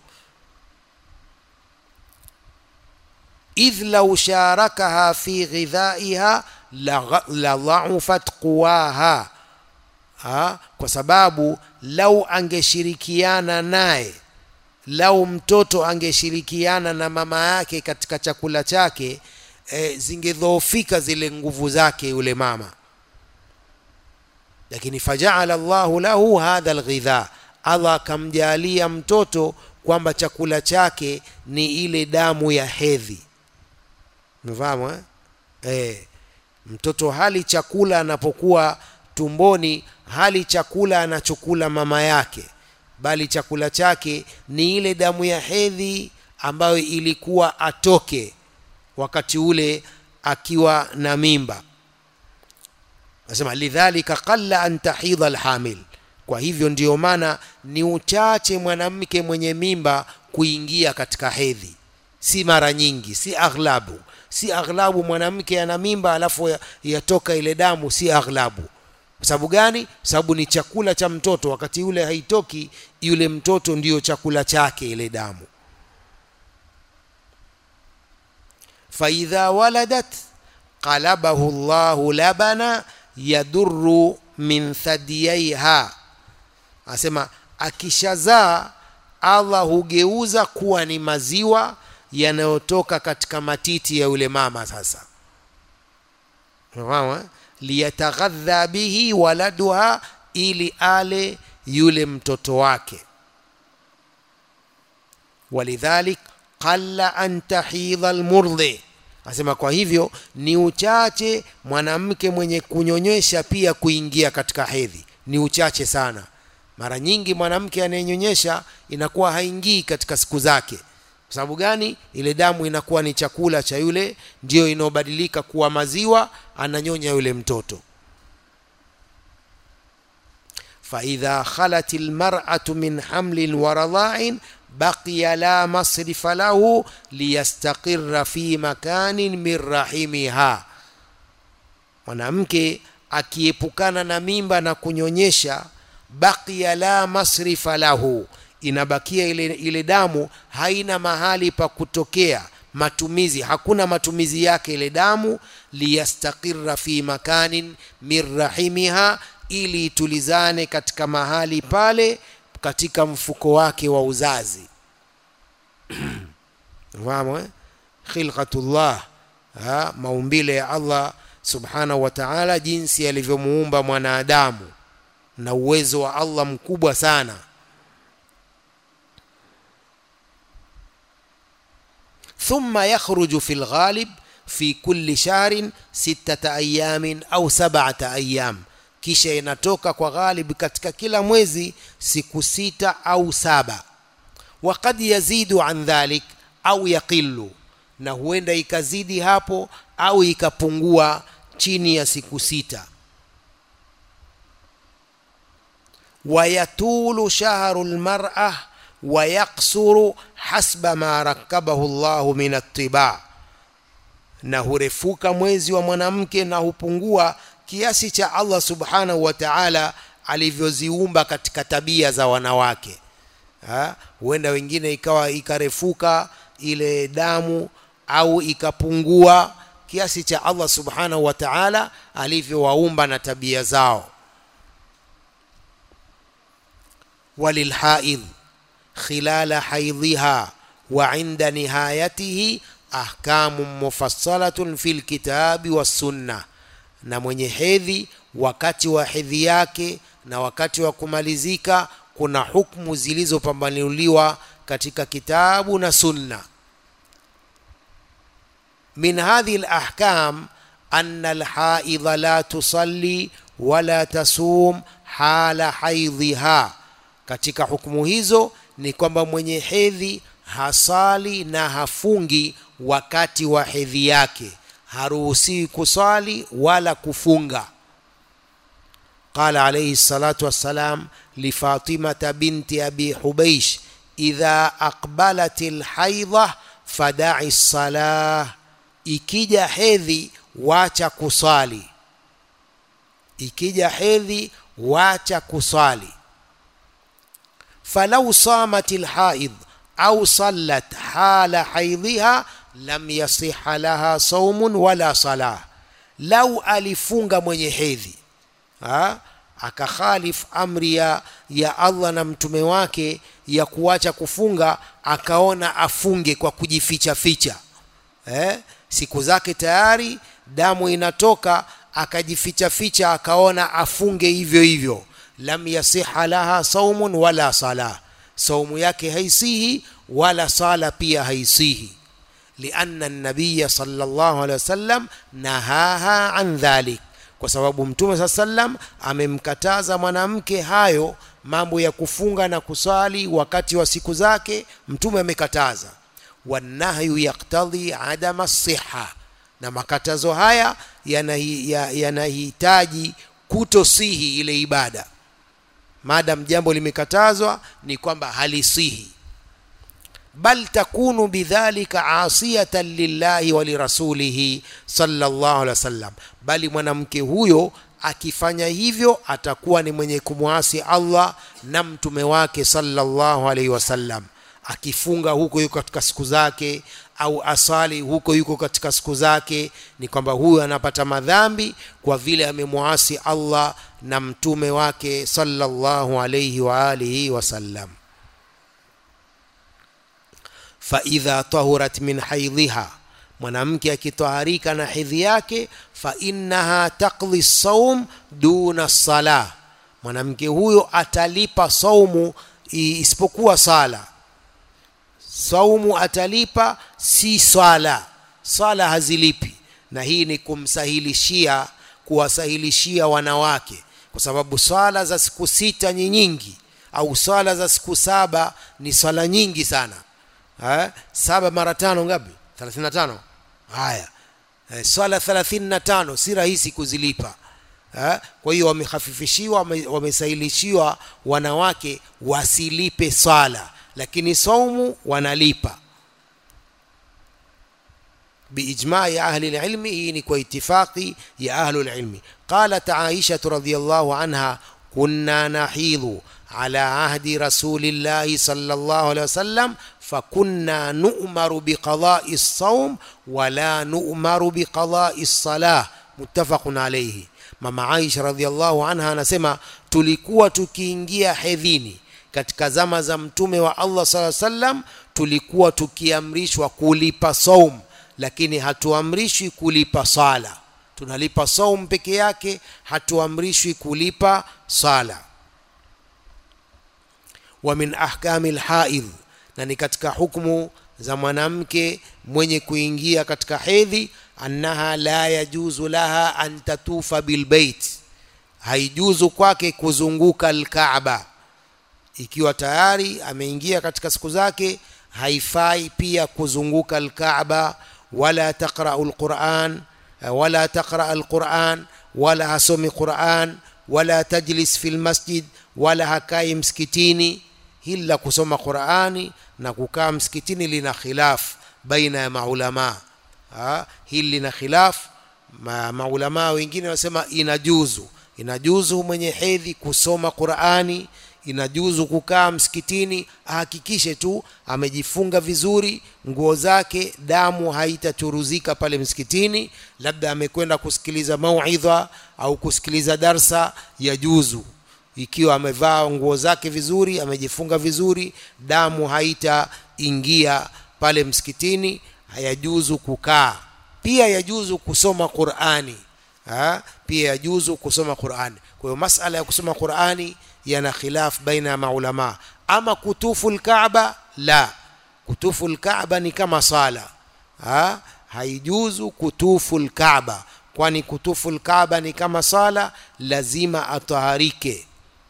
idh law sharakaha fi ghidhaiha la dhaufat quwaha ha? kwa sababu lau angeshirikiana naye lau mtoto angeshirikiana na mama yake katika chakula chake e, zingedhoofika zile nguvu zake yule mama lakini fajaala llahu lahu hadha alghidha allah akamjalia mtoto kwamba chakula chake ni ile damu ya hedhi Umefahamu eh? Eh, mtoto hali chakula anapokuwa tumboni, hali chakula anachokula mama yake, bali chakula chake ni ile damu ya hedhi ambayo ilikuwa atoke wakati ule akiwa na mimba. Nasema lidhalika qalla an tahidha alhamil, kwa hivyo ndiyo maana ni uchache mwanamke mwenye mimba kuingia katika hedhi, si mara nyingi, si aghlabu si aghlabu mwanamke ana mimba alafu yatoka ile damu, si aghlabu. Kwa sababu gani? Sababu ni chakula cha mtoto, wakati yule haitoki, yule mtoto ndiyo chakula chake ile damu. faidha waladat qalabahu Allahu labana yadurru min thadiyaiha, asema akishazaa Allah hugeuza kuwa ni maziwa yanayotoka katika matiti ya yule mama sasa unafahamu liyataghadha bihi waladuha ili ale yule mtoto wake walidhalik qalla an tahidha almurdhi asema kwa hivyo ni uchache mwanamke mwenye kunyonyesha pia kuingia katika hedhi ni uchache sana mara nyingi mwanamke anayenyonyesha inakuwa haingii katika siku zake kwa sababu gani? Ile damu inakuwa ni chakula cha yule, ndiyo inaobadilika kuwa maziwa, ananyonya yule mtoto. faidha khalat almar'atu min hamlin wa radha'in baqiya la masrifa lahu liyastaqirra fi makanin min rahimiha, mwanamke akiepukana na mimba na kunyonyesha, baqiya la masrifa lahu inabakia ile, ile damu haina mahali pa kutokea matumizi, hakuna matumizi yake ile damu. liyastaqirra fi makanin min rahimiha, ili itulizane katika mahali pale katika mfuko wake wa uzazi. Fahamu eh? Khilqatullah, maumbile ya Allah subhanahu wa ta'ala, jinsi alivyomuumba mwanadamu na uwezo wa Allah mkubwa sana. ثم يخرج في الغالب في كل شهر ستة أيام أو سبعة أيام kisha inatoka kwa ghalib katika kila mwezi siku sita au saba wakad yazidu an dhalik au yaqilu na huenda ikazidi hapo au ikapungua chini ya siku sita wayatulu shahru lmar'a wayaksuru hasba ma rakabahu Allahu min attiba, na hurefuka mwezi wa mwanamke na hupungua kiasi cha Allah subhanahu wa ta'ala alivyoziumba katika tabia za wanawake. Ha? Huenda wengine ikawa ikarefuka ile damu au ikapungua kiasi cha Allah subhanahu wa ta'ala alivyowaumba na tabia zao. walilhaidh khilala haidhiha wa inda nihayatihi ahkamu mufassalatun fi lkitabi wassunna na mwenye hedhi wakati wa hedhi yake na wakati wa kumalizika kuna hukmu zilizopambanuliwa katika kitabu na sunna min hadhihi lahkam ana alhaidha la tusalli wala tasum hala haidhiha katika hukumu hizo ni kwamba mwenye hedhi hasali na hafungi wakati wa hedhi yake haruhusiwi kusali wala kufunga قال عليه الصلاة والسلام لفاطمة بنت أبي حبيش إذا أقبلت الحيضة فدعي الصلاة ikija hedhi wacha kusali ikija hedhi wacha kusali falau samat lhaid au sallat hala haidhiha lam yasiha laha saumun wala salah lau alifunga mwenye hedhi ha? akakhalif amri ya, ya allah na mtume wake ya kuacha kufunga akaona afunge kwa kujificha ficha eh? siku zake tayari damu inatoka akajificha ficha akaona afunge hivyo hivyo lam yasiha laha saumun wala sala saumu yake haisihi wala sala pia haisihi lianna nabiya sallallahu alaihi wasallam nahaha an dhalik kwa sababu mtume saa sallam amemkataza mwanamke hayo mambo ya kufunga na kusali wakati wa siku zake mtume amekataza wanahyu yaktadhi adama siha na makatazo haya yanahitaji ya, kutosihi ile ibada maadam jambo limekatazwa ni kwamba halisihi bal takunu bidhalika asiyatan lillahi wa lirasulihi sallallahu alaihi wasallam bali mwanamke huyo akifanya hivyo atakuwa ni mwenye kumwasi Allah na mtume wake sallallahu alaihi wasallam akifunga huko yuko katika siku zake au asali huko yuko katika siku zake ni kwamba huyo anapata madhambi kwa vile amemwasi Allah na mtume wake sallallahu alayhi wa alihi wasallam faidha tahurat min haidhiha mwanamke akitaharika na hedhi yake fa innaha taqdi saum duna salah mwanamke huyo atalipa saumu isipokuwa sala saumu atalipa si swala swala hazilipi na hii ni kumsahilishia kuwasahilishia wanawake kwa sababu swala za siku sita ni nyingi au swala za siku saba ni swala nyingi sana ha? saba mara tano ngapi 35 haya e, swala 35 si rahisi kuzilipa ha? kwa hiyo wamehafifishiwa wamesahilishiwa wanawake wasilipe swala lakini saumu wanalipa biijmai ahli lilmi hii ni kwa itifaqi ya ahlu lilmi qalat aishatu radiallahu anha kunna nahidhu ala ahdi rasulillahi sallallahu alaihi wasallam fakunna nu'maru biqadai lsaum wala nu'maru biqadai lsalah muttafaqun alaihi mama aisha radiallahu anha anasema tulikuwa tukiingia hedhini katika zama za mtume wa Allah sala sallam tulikuwa tukiamrishwa kulipa saum lakini hatuamrishwi kulipa sala tunalipa saum peke yake hatuamrishwi kulipa sala wa min ahkami lhaidh na ni katika hukmu za mwanamke mwenye kuingia katika hedhi annaha la yajuzu laha an tatufa bilbeit haijuzu kwake kuzunguka alkaaba ikiwa tayari ameingia katika siku zake haifai pia kuzunguka alkaaba wala taqra'u alquran wala taqra alquran wala hasomi quran wala tajlis fi lmasjid wala hakai msikitini hili la kusoma qurani na kukaa msikitini lina khilaf baina ya maulamaa hili lina khilaf ma, maulamaa wengine wanasema inajuzu inajuzu mwenye hedhi kusoma qurani inajuzu kukaa msikitini ahakikishe tu amejifunga vizuri nguo zake damu haitachuruzika pale msikitini labda amekwenda kusikiliza mauidha au kusikiliza darsa ya juzu ikiwa amevaa nguo zake vizuri amejifunga vizuri damu ingia pale msikitini hayajuzu kukaa pia yajuzu kusoma qurani ha? pia yajuzu kusoma qurani kwa hiyo masala ya kusoma qurani yana khilaf baina ya maulama ama kutufu lkaaba la kutufu lkaaba ni kama sala ha? haijuzu kutufu lkaaba kwani kutufu lkaaba ni kama sala lazima ataharike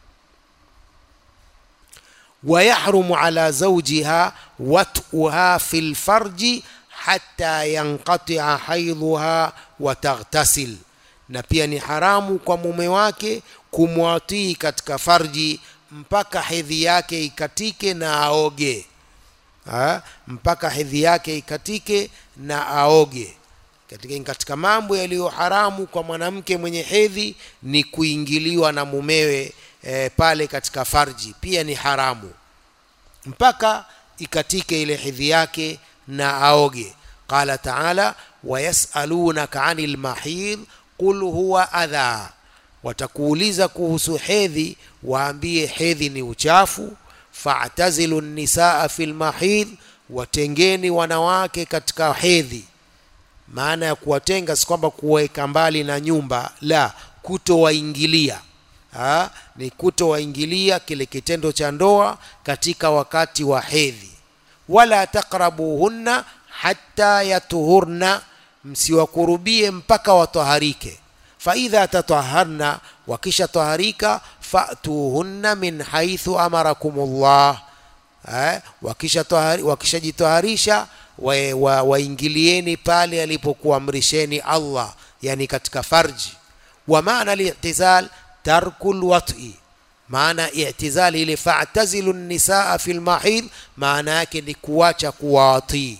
ويحرم على زوجها وطئها في الفرج حتى ينقطع حيضها وتغتسل na pia ni haramu kwa mume wake kumwatii katika farji mpaka hedhi yake ikatike na aoge ha? mpaka hedhi yake ikatike na aoge katika, katika mambo yaliyo haramu kwa mwanamke mwenye hedhi ni kuingiliwa na mumewe e, pale katika farji pia ni haramu mpaka ikatike ile hedhi yake na aoge qala taala wayasalunaka ani lmahidh qul huwa adha watakuuliza kuhusu hedhi waambie hedhi ni uchafu fa'tazilu nisaa fi lmahidh watengeni wanawake katika hedhi maana ya kuwatenga si kwamba kuweka mbali na nyumba la kutowaingilia ha? ni kutowaingilia kile kitendo cha ndoa katika wakati wa hedhi wala taqrabuhunna hatta yatuhurna msiwakurubie mpaka wataharike faidha tataharna wakisha taharika fatuhunna min haithu amarakumullah eh, wakishajitaharisha waingilieni wa, wa pale alipokuamrisheni Allah yani katika farji wa maana li'tizal tarku lwat'i maana i'tizali ile fa'tazilu nisaa fi lmahid maana yake ni kuacha kuwatii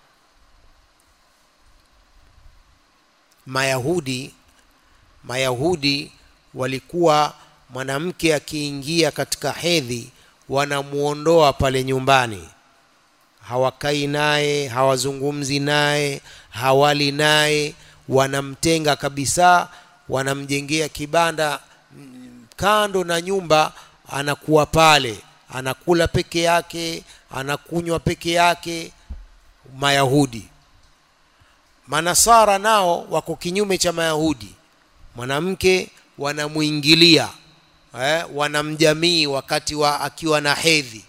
mayahudi mayahudi walikuwa mwanamke akiingia katika hedhi wanamuondoa pale nyumbani hawakai naye hawazungumzi naye hawali naye wanamtenga kabisa wanamjengea kibanda kando na nyumba anakuwa pale anakula peke yake anakunywa peke yake mayahudi manasara nao wako kinyume cha mayahudi mwanamke wanamuingilia eh, wanamjamii wakati wa akiwa na hedhi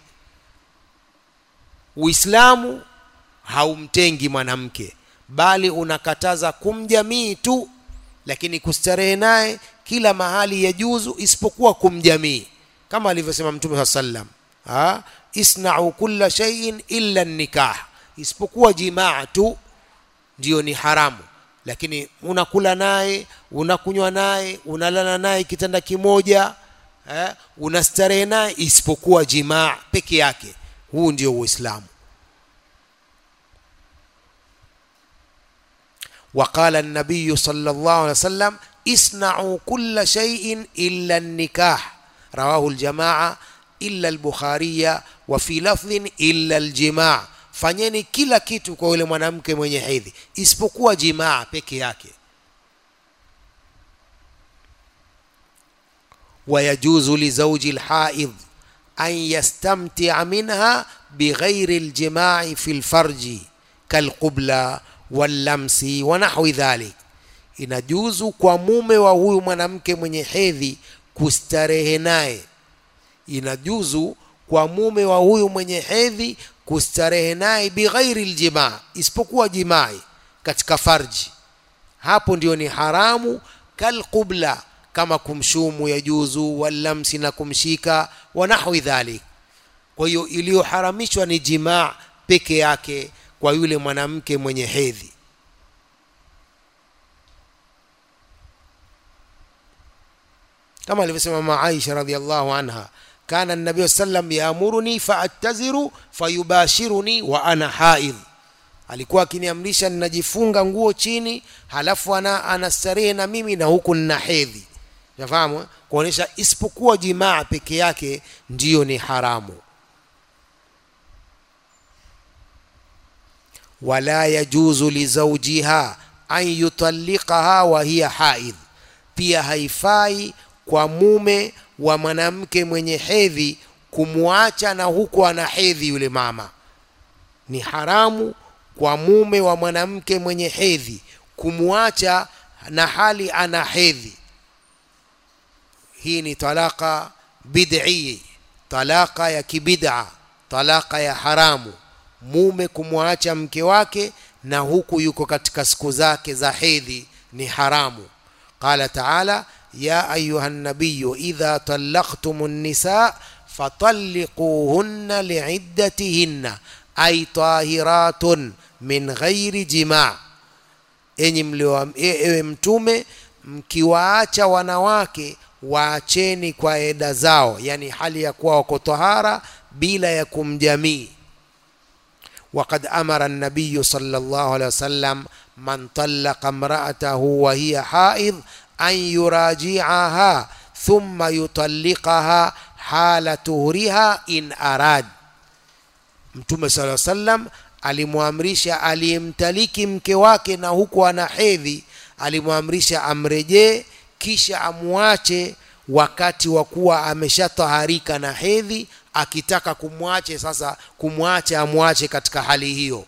uislamu haumtengi mwanamke bali unakataza kumjamii tu lakini kustarehe naye kila mahali ya juzu isipokuwa kumjamii kama alivyosema mtume saa sallam isnau kulla shay'in illa nikah isipokuwa jimaa tu ndiyo ni haramu lakini unakula naye unakunywa naye unalala naye kitanda kimoja eh, unastarehe naye isipokuwa jimaa peke yake huu ndio uislamu وقال النبي صلى الله عليه وسلم اصنعوا كل شيء إلا النكاح رواه الجماعة إلا البخاري وفي لفظ إلا الجماع fanyeni kila kitu kwa yule mwanamke mwenye hedhi isipokuwa jimaa peke yake wayajuzu lizauji lhaidh an yastamtia minha bighairi ljimai fi lfarji kalqubla wallamsi wa nahwi dhalik inajuzu kwa mume wa huyu mwanamke mwenye hedhi kustarehe naye inajuzu kwa mume wa huyu mwenye hedhi kustarehe naye bighairi ljimaa isipokuwa jimai katika farji hapo ndio ni haramu kalqubla kama kumshumu ya juzu wallamsi na kumshika wa nahwi dhalik kwa hiyo iliyoharamishwa ni jimaa peke yake kwa yule mwanamke mwenye hedhi kama alivyosema mama Aisha radhiallahu anha kana nabii sallam yaamuruni faattaziru fayubashiruni wa ana haidh alikuwa akiniamrisha ninajifunga nguo chini halafu ana anastarehe na mimi na huku nina hedhi nafahamu kuonyesha isipokuwa jimaa peke yake ndiyo ni haramu wala yajuzu lizaujiha an yutalliqaha wa hiya haidh pia haifai kwa mume wa mwanamke mwenye hedhi kumwacha na huku ana hedhi yule mama ni haramu kwa mume wa mwanamke mwenye hedhi kumwacha na hali ana hedhi hii ni talaka bid'i talaka ya kibid'a talaka ya haramu mume kumwacha mke wake na huku yuko katika siku zake za hedhi ni haramu qala taala ya ayuha nabiyu idha talaqtum nisa fatalliquhunna liiddatihinna ay tahiratun min ghairi jima enyi mlio ewe mtume mkiwaacha wanawake waacheni kwa eda zao yani hali ya kuwa wako tahara bila ya kumjamii وقد أمر النبي صلى الله عليه وسلم من طلق امرأته وهي حائض أن يراجعها ثم يطلقها حال طهرها إن أراد Mtume sala sallam alimwamrisha aliyemtaliki mke wake na huku ana hedhi, alimwamrisha amrejee kisha amwache wakati wa kuwa ameshataharika na hedhi akitaka kumwache sasa kumwache amwache katika hali hiyo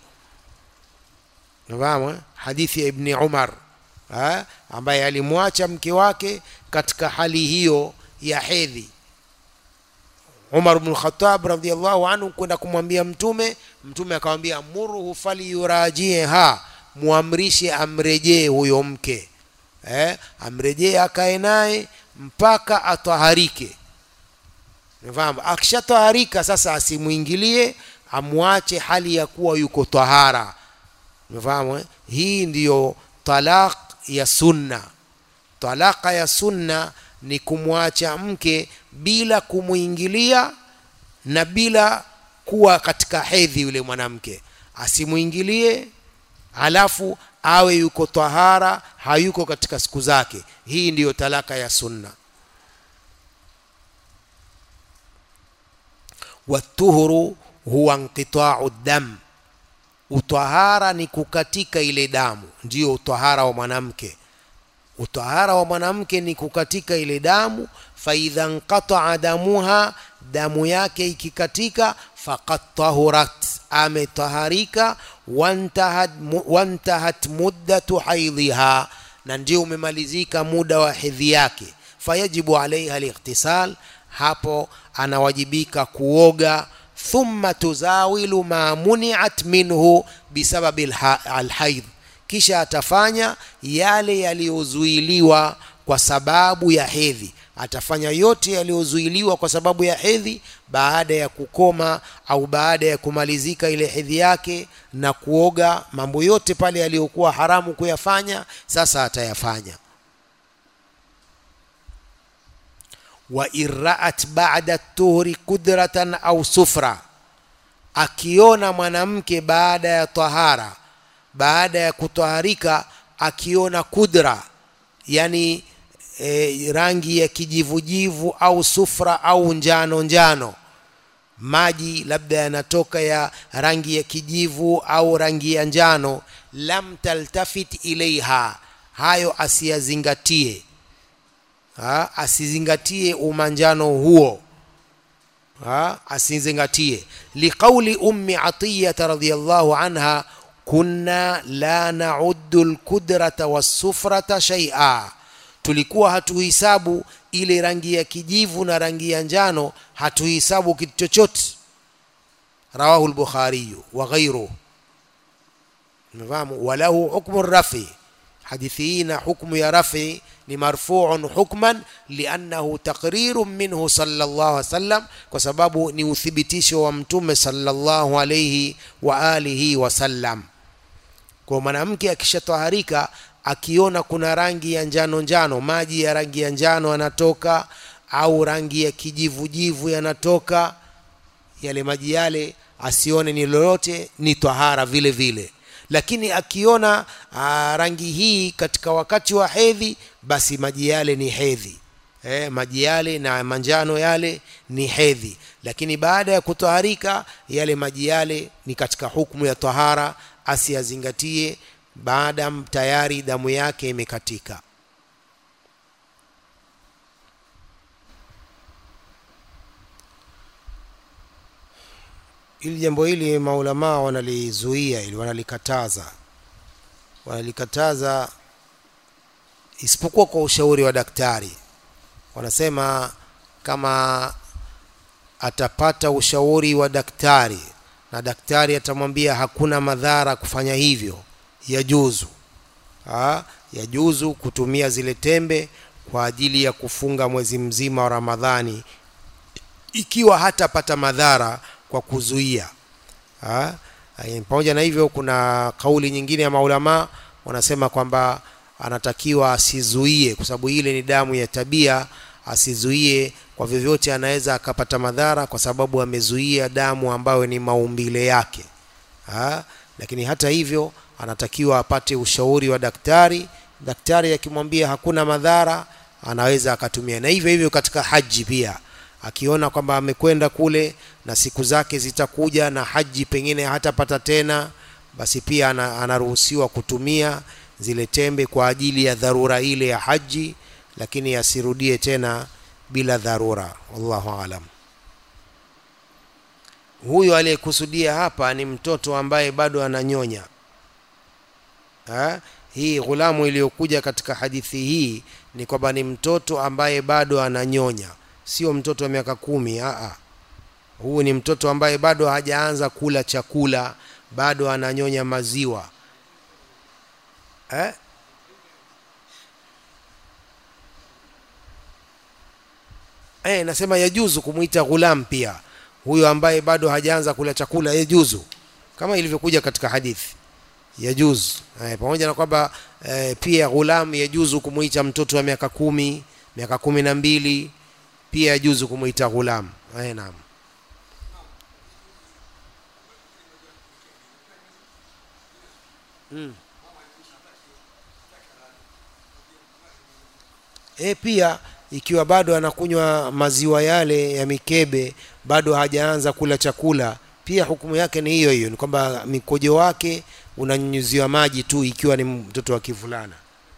nafahamu hadithi ya ibni umar ha? ambaye alimwacha mke wake katika hali hiyo ya hedhi umar bnu lkhatab radiallahu anhu kwenda kumwambia mtume mtume akamwambia murhu faliyurajieha mwamrishe amrejee huyo mke eh? amrejee akae naye mpaka ataharike Unafahamu? Akishataharika sasa asimwingilie, amwache hali ya kuwa yuko tahara. Unafahamu? Eh? Hii ndiyo talaq ya sunna. Talaka ya sunna ni kumwacha mke bila kumwingilia na bila kuwa katika hedhi yule mwanamke, asimwingilie halafu awe yuko tahara, hayuko katika siku zake. Hii ndiyo talaka ya sunna. watuhuru huwa inqitau dam, utahara ni kukatika ile damu, ndiyo utahara wa mwanamke. Utahara wa mwanamke ni kukatika ile damu. Faidha nqataa damuha, damu yake ikikatika, faqad tahurat, ametaharika. Wantahat, wantahat muddatu haidhiha, na ndio umemalizika muda wa hedhi yake. Fayajibu alaiha alightisal hapo anawajibika kuoga thumma tuzawilu ma muniat minhu bisababi alhaidh kisha atafanya yale yaliyozuiliwa kwa sababu ya hedhi atafanya yote yaliyozuiliwa kwa sababu ya hedhi baada ya kukoma au baada ya kumalizika ile hedhi yake na kuoga mambo yote pale yaliyokuwa haramu kuyafanya sasa atayafanya wa irraat ba'da tuhri kudratan au sufra, akiona mwanamke baada ya tahara, baada ya kutaharika, akiona kudra, yani e, rangi ya kijivujivu au sufra au njano njano, maji labda yanatoka ya rangi ya kijivu au rangi ya njano, lam taltafit ilaiha, hayo asiyazingatie ha, asizingatie umanjano huo ha, asizingatie liqauli ummi atiyata radhiyallahu anha kunna la nauddu lkudrata wassufrata shaia tulikuwa hatuhisabu ile rangi ya kijivu na rangi ya njano hatuhisabu kitu chochote rawahu lbukhariyu wa ghairuhu mfahamu walahu hukmu rafi hadithi hii na hukmu ya rafi ni marfuun hukman liannahu taqriru minhu sallallahu alaihi wasallam, kwa sababu ni uthibitisho wa mtume sallallahu alaihi wa alihi wasallam. Kwa mwanamke akishataharika akiona kuna rangi ya njano njano, maji ya rangi ya njano yanatoka au rangi ya kijivujivu yanatoka, yale maji yale asione ni lolote, ni tahara vile vile lakini akiona aa, rangi hii katika wakati wa hedhi basi maji yale ni hedhi eh, maji yale na manjano yale ni hedhi lakini baada ya kutaharika yale maji yale ni katika hukumu ya tahara asiyazingatie baada tayari damu yake imekatika ili jambo hili maulamaa wanalizuia ili wanalikataza wanalikataza isipokuwa kwa ushauri wa daktari wanasema kama atapata ushauri wa daktari na daktari atamwambia hakuna madhara kufanya hivyo yajuzu ha? yajuzu kutumia zile tembe kwa ajili ya kufunga mwezi mzima wa ramadhani ikiwa hatapata madhara kwa kuzuia ha? pamoja na hivyo kuna kauli nyingine ya maulamaa wanasema kwamba anatakiwa asizuie kwa sababu ile ni damu ya tabia asizuie kwa vyovyote anaweza akapata madhara kwa sababu amezuia damu ambayo ni maumbile yake ha? lakini hata hivyo anatakiwa apate ushauri wa daktari daktari akimwambia hakuna madhara anaweza akatumia na hivyo hivyo katika haji pia akiona kwamba amekwenda kule na siku zake zitakuja na haji pengine hatapata tena basi pia anaruhusiwa kutumia zile tembe kwa ajili ya dharura ile ya haji lakini asirudie tena bila dharura wallahu alam huyo aliyekusudia hapa ni mtoto ambaye bado ananyonya ha? hii ghulamu iliyokuja katika hadithi hii ni kwamba ni mtoto ambaye bado ananyonya sio mtoto wa miaka kumi aa huu ni mtoto ambaye bado hajaanza kula chakula bado ananyonya maziwa eh? Eh, nasema yajuzu kumwita ghulam pia huyo ambaye bado hajaanza kula chakula yajuzu kama ilivyokuja katika hadithi yajuzu eh, pamoja na kwamba eh, pia ghulam yajuzu kumwita mtoto wa miaka kumi miaka kumi na mbili pia yajuzu kumwita ghulam eh, naam hmm. E, pia ikiwa bado anakunywa maziwa yale ya mikebe bado hajaanza kula chakula pia hukumu yake ni hiyo hiyo ni kwamba mikojo wake unanyunyuziwa maji tu ikiwa ni mtoto wa kivulana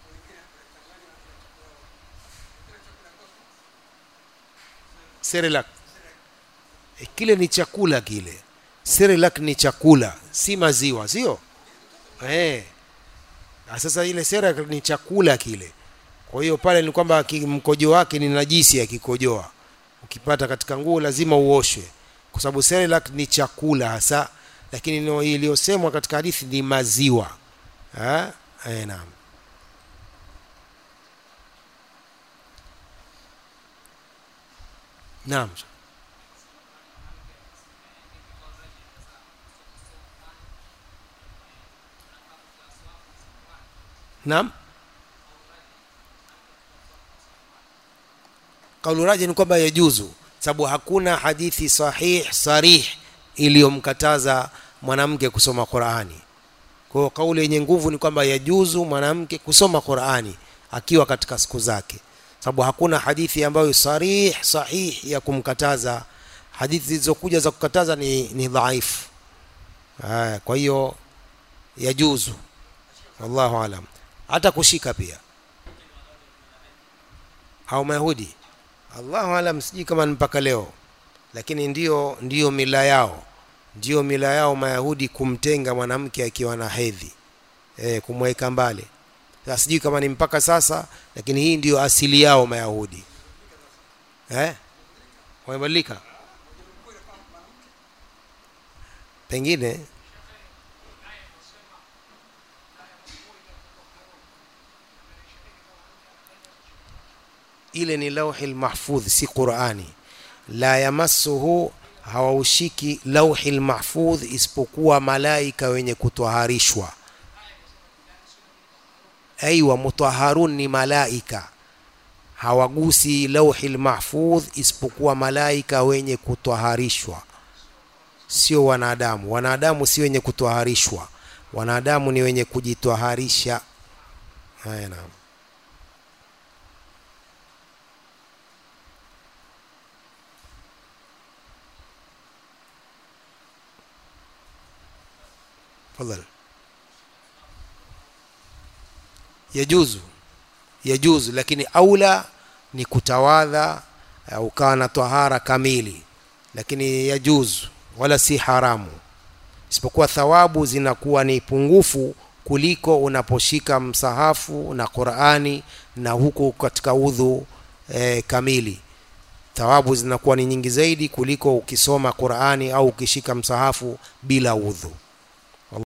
Cerelac e, kile ni chakula kile Cerelac ni chakula si maziwa sio eh sasa ile Cerelac ni chakula kile kwa hiyo pale ni kwamba mkojo wake ni najisi akikojoa ukipata katika nguo lazima uoshwe kwa sababu Cerelac ni chakula hasa lakini iliyosemwa katika hadithi ni maziwa eh naam naam naam kaulu raji ni kwamba yajuzu sababu hakuna hadithi sahih sarih iliyomkataza mwanamke kusoma Qur'ani. Kwa hiyo kauli yenye nguvu ni kwamba yajuzu mwanamke kusoma Qur'ani akiwa katika siku zake, sababu hakuna hadithi ambayo sarih sahih ya kumkataza. Hadithi zilizokuja za kukataza ni, ni dhaifu. Kwa hiyo yajuzu, wallahu alam. Hata kushika pia au Mayahudi Allahu alam, sijui kama ni mpaka leo, lakini ndio ndio mila yao, ndio mila yao Mayahudi kumtenga mwanamke akiwa na hedhi e, kumweka mbali. Sasa sijui kama ni mpaka sasa, lakini hii ndio asili yao Mayahudi eh, wamebadilika pengine ile ni lauhi lmahfudh si qurani la yamassuhu hawaushiki lauhi lmahfudh isipokuwa malaika wenye kutwaharishwa aiwa mutaharun ni malaika hawagusi lauhi lmahfudh isipokuwa malaika wenye kutwaharishwa sio wanadamu wanadamu si wenye kutwaharishwa wanadamu ni wenye kujitwaharisha haya naam tafadhali yajuzu yajuzu lakini aula ni kutawadha uh, ukawa na tahara kamili lakini yajuzu wala si haramu isipokuwa thawabu zinakuwa ni pungufu kuliko unaposhika msahafu na qurani na huku katika udhu e, kamili thawabu zinakuwa ni nyingi zaidi kuliko ukisoma qurani au ukishika msahafu bila udhu